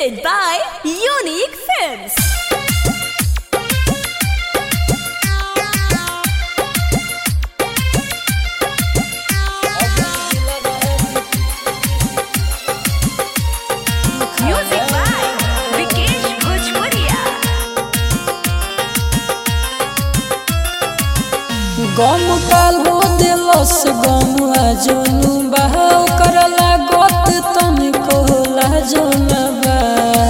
presented by Unique Films. Music by Vikesh Bhojpuria. गम काल हो दिलस गम जोनु बहाव करला गत तन को लाजनबा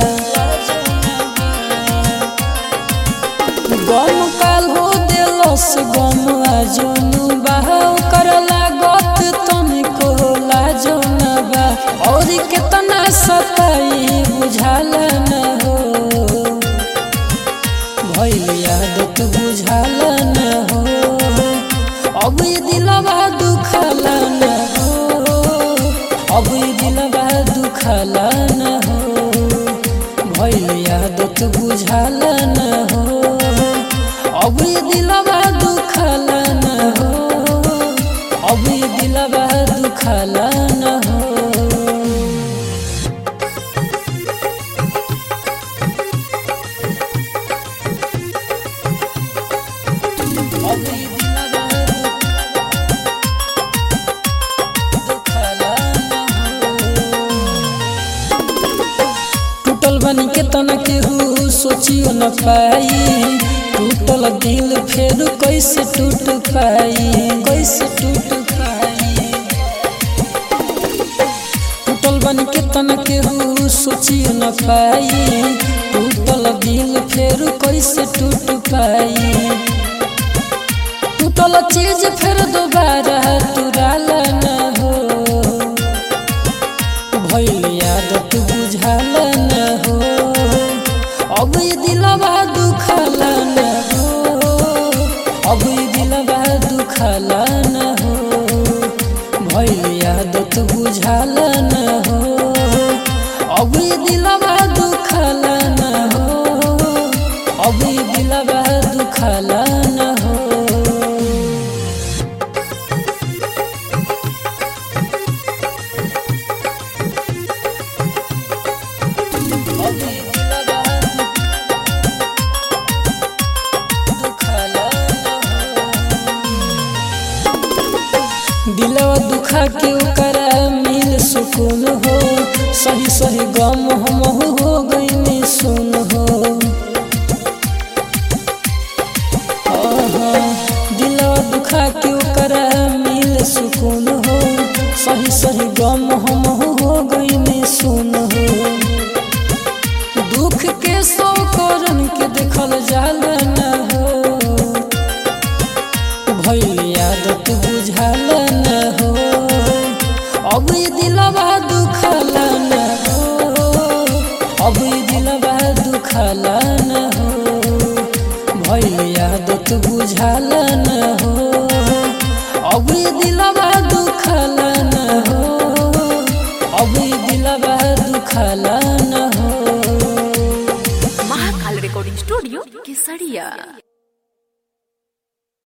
गम काल हो दिलस गम जोनु बहाव करला गत तन को लाजनबा और कितना सताई बुझाल न हो भइल यादत बुझाल न हो अब ये दिलवा दुखल न हो अब ये दिलवा दुखल न हो भइल यादत बुझाल न हो अब ये दिलवा दुखल न हो अब ये दिलवा दुखल न हो टूटल बन के तना केहू सोचियो न पाई टूटल दिल फेर कैसे टूट पाई कैसे टूट पाई टूटल बन के तना केहू सोचियो न पाई टूटल दिल फेर कैसे टूट पाई टूटल चीज फिर दोबारा तुराल न हो भइल यादत बुझाल न हो अब ये दिलवा दुखल न हो अब ये दिलवा दुखल न हो भइल यादत बुझाल न हो अब ये दिलवा दुखल न हो अब ये दिलवा दुखल न हो दिलवा दुखा के ओकरा मिल सुकून हो सही सही गम हम हो गई सुन हो आहा, दिलवा दुखा के ओकरा मिल सुकून हो सही सही गम हम हो गई सुन हो दुख के सौ करन के देखल जाल न हो भइल यादत बुझाल न हो अब ये दिलवा दुखल न हो अब ये दिलवा दुखल न हो भइल यादत बुझाल न हो अब ये दिलवा दुखल न हो अब ये दिलवा दुखल न हो Mahakal Recording Studio, Kesaria.